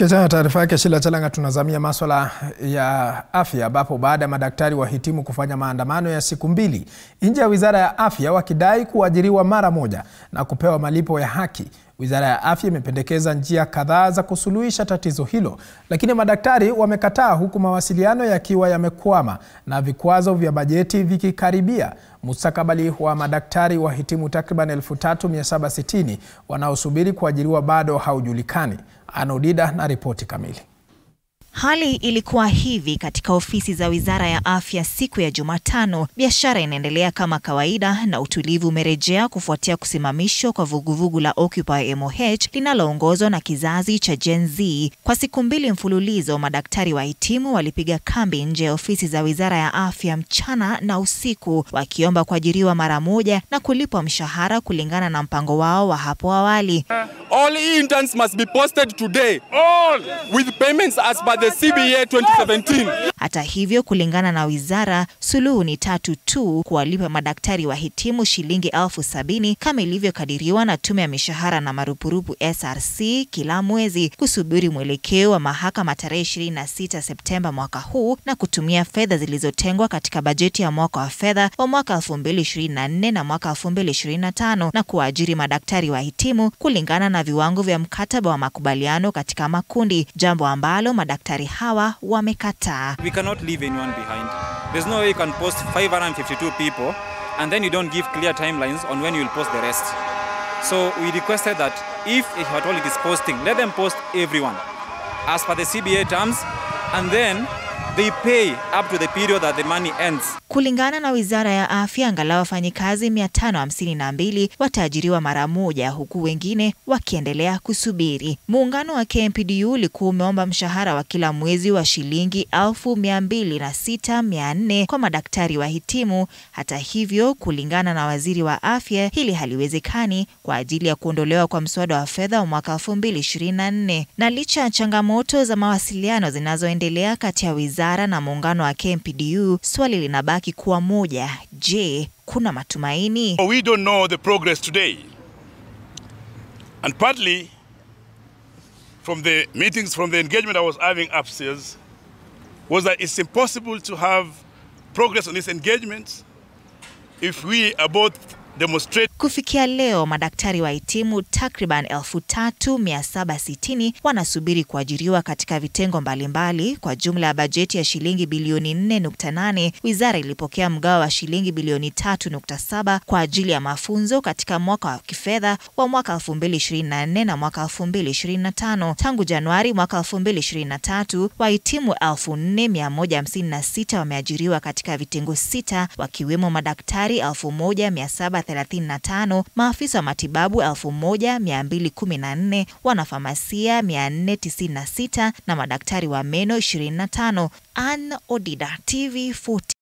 Tukiachana na taarifa yake Shila Chalanga, tunazamia maswala ya afya, ambapo baada ya madaktari wahitimu kufanya maandamano ya siku mbili nje ya wizara ya afya wakidai kuajiriwa mara moja na kupewa malipo ya haki, wizara ya afya imependekeza njia kadhaa za kusuluhisha tatizo hilo, lakini madaktari wamekataa, huku mawasiliano yakiwa yamekwama na vikwazo vya bajeti vikikaribia. Mustakabali wa madaktari wahitimu takriban 3760 wanaosubiri kuajiriwa bado haujulikani. Anodida na ripoti kamili. Hali ilikuwa hivi katika ofisi za Wizara ya Afya siku ya Jumatano. Biashara inaendelea kama kawaida na utulivu umerejea kufuatia kusimamishwa kwa vuguvugu la Occupy MOH linaloongozwa na kizazi cha Gen Z. Kwa siku mbili mfululizo, madaktari wahitimu walipiga kambi nje ya ofisi za Wizara ya Afya mchana na usiku, wakiomba kuajiriwa mara moja na kulipwa mshahara kulingana na mpango wao wa hapo awali. All interns must be posted today. All with payments as per the CBA 2017. Hata hivyo, kulingana na wizara, suluhu ni tatu tu: kuwalipa madaktari wahitimu shilingi elfu sabini kama ilivyokadiriwa na tume ya mishahara na marupurupu SRC kila mwezi, kusubiri mwelekeo wa mahakama tarehe 26 Septemba mwaka huu na kutumia fedha zilizotengwa katika bajeti ya mwaka wa fedha wa mwaka 2024 na mwaka 2025 na kuwaajiri madaktari wahitimu kulingana na viwango vya mkataba wa makubaliano katika makundi, jambo ambalo madaktari hawa wamekataa. We cannot leave anyone behind. There's no way you can post 552 people and then you don't give clear timelines on when you will post the rest. So we requested that if at all it is posting, let them post everyone as per the CBA terms and then they pay up to the period that the money ends. Kulingana na Wizara ya Afya, angalau wafanyikazi 552 wataajiriwa mara moja, huku wengine wakiendelea kusubiri. Muungano wa KMPDU ulikuwa umeomba mshahara wa kila mwezi wa shilingi 206,400 kwa madaktari wahitimu. Hata hivyo, kulingana na waziri wa afya, hili haliwezekani kwa ajili ya kuondolewa kwa mswada wa fedha wa mwaka 2024. Na licha ya changamoto za mawasiliano zinazoendelea kati ya wizara na muungano wa KMPDU, swali linabaki kuwa moja. Je, kuna matumaini? We don't know the progress today. And partly from the meetings, from the engagement I was having upstairs, was that it's impossible to have progress on these engagements if we are both demonstrate Kufikia leo madaktari wahitimu takriban 3760 wanasubiri kuajiriwa katika vitengo mbalimbali. Kwa jumla ya bajeti ya shilingi bilioni 4.8, wizara ilipokea mgao wa shilingi bilioni 3.7 kwa ajili ya mafunzo katika mwaka wa kifedha wa mwaka 2024 na mwaka 2025. Tangu Januari mwaka 2023, wahitimu 4156 wameajiriwa katika vitengo sita, wakiwemo madaktari 1735 maafisa wa matibabu 1214, wanafamasia 496 na madaktari wa meno 25. Ann Odida, TV 40.